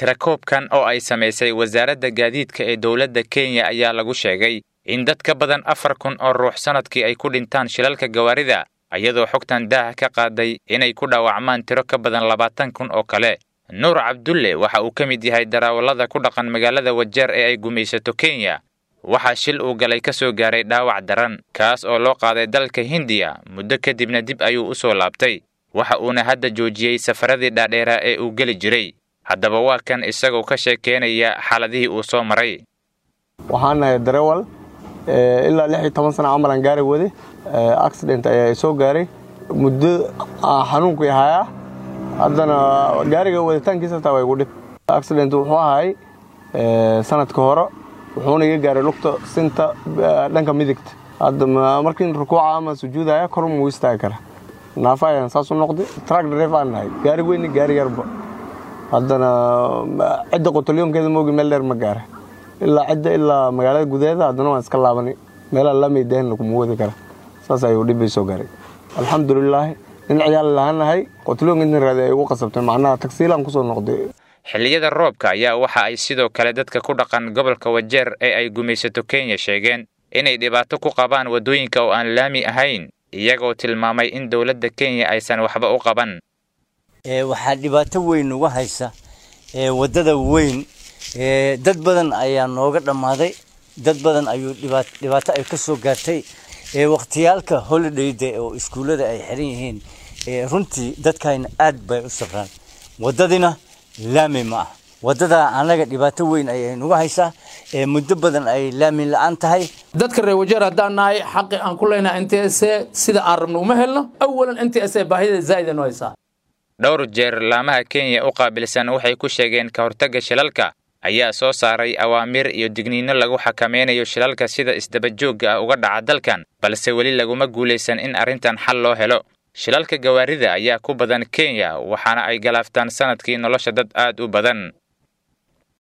tirakoobkan oo ay samaysay wasaaradda gaadiidka ee dowladda kenya ayaa lagu sheegay in dad ka badan afar kun oo ruux sannadkii ay ku dhintaan shilalka gawaarida iyadoo xogtan daaha ka qaaday inay ku dhaawacmaan tiro ka badan labaatan kun oo kale nuur cabdulle waxa uu ka mid yahay darawallada ku dhaqan magaalada wajeer ee ay gumaysato kenya waxaa shil uu galay ka soo gaaray dhaawac daran kaas oo loo qaaday dalka hindiya muddo kadibna dib ayuu u soo laabtay waxa uuna hadda joojiyey safaradii dhaadheeraa ee uu geli jiray haddaba waa kan isagoo ka sheekeynaya xaaladihii uu soo maray waxaan nahay darewal ilaa lix iyo toban sana camalan gaari wade accident ayaa soo gaaray muddo xanuunkii hayaa haddana gaariga waditaankiisa hataa waa igu dhib accident wuxuu ahay sanadka hore wuxuuna iga gaaray lugta sinta dhanka midigta hadda markiin rukuuca ama sujuudaya kor muu istaagi kara naafa ayaan saas u noqday truck drive aan nahay gaari weyni gaari yarba haddana cidda qotalyoonkeeda moogi meel dheer ma gaara ilaa cidda ilaa magaalada gudaheeda haddana waan iska laabanay meelaa lamaydeen laguma wadi kara saas ayuu dhibbay soo gaaray alxamdulilaahi nin ciyaal lahaanahay qotalyoonka intan raadi ay ugu qasabtay macnaha tagsiilaan kusoo noqday xilliyada roobka ayaa waxa ay sidoo kale dadka ku dhaqan gobolka wajeer ee ay gumaysato kenya sheegeen inay dhibaato ku qabaan waddooyinka oo aan laami ahayn iyagoo tilmaamay in dowladda kenya aysan waxba u qaban waxaa dhibaato weyn uga haysa waddada weyn dad badan ayaa nooga dhammaaday dad badan ayuu dhibaato ay ka soo gaartay wakhtiyaalka holidayda oo iskuullada ay xiran yihiin runtii dadkayna aad bay u safraan waddadina laami ma ah waddadaa annaga dhibaato weyn ayay nuga haysaa muddo badan ay laami la-aan tahay dadka reer wajeer haddaan nahay xaqi aan ku leynahay n t s sida aan rabno uma helno awalan n t s baahida zaa'ida noo haysaa dhowr jeer laamaha kenya u qaabilsan waxay ku sheegeen ka hortagga shilalka ayaa soo saaray awaamiir iyo digniinno lagu xakameynayo shilalka sida isdabajoogga ah uga dhaca dalkan balse weli laguma guulaysan in arrintan xal loo helo shilalka gawaarida ayaa ku badan kenya waxaana ay galaaftaan sannadkii nolosha dad aad u badan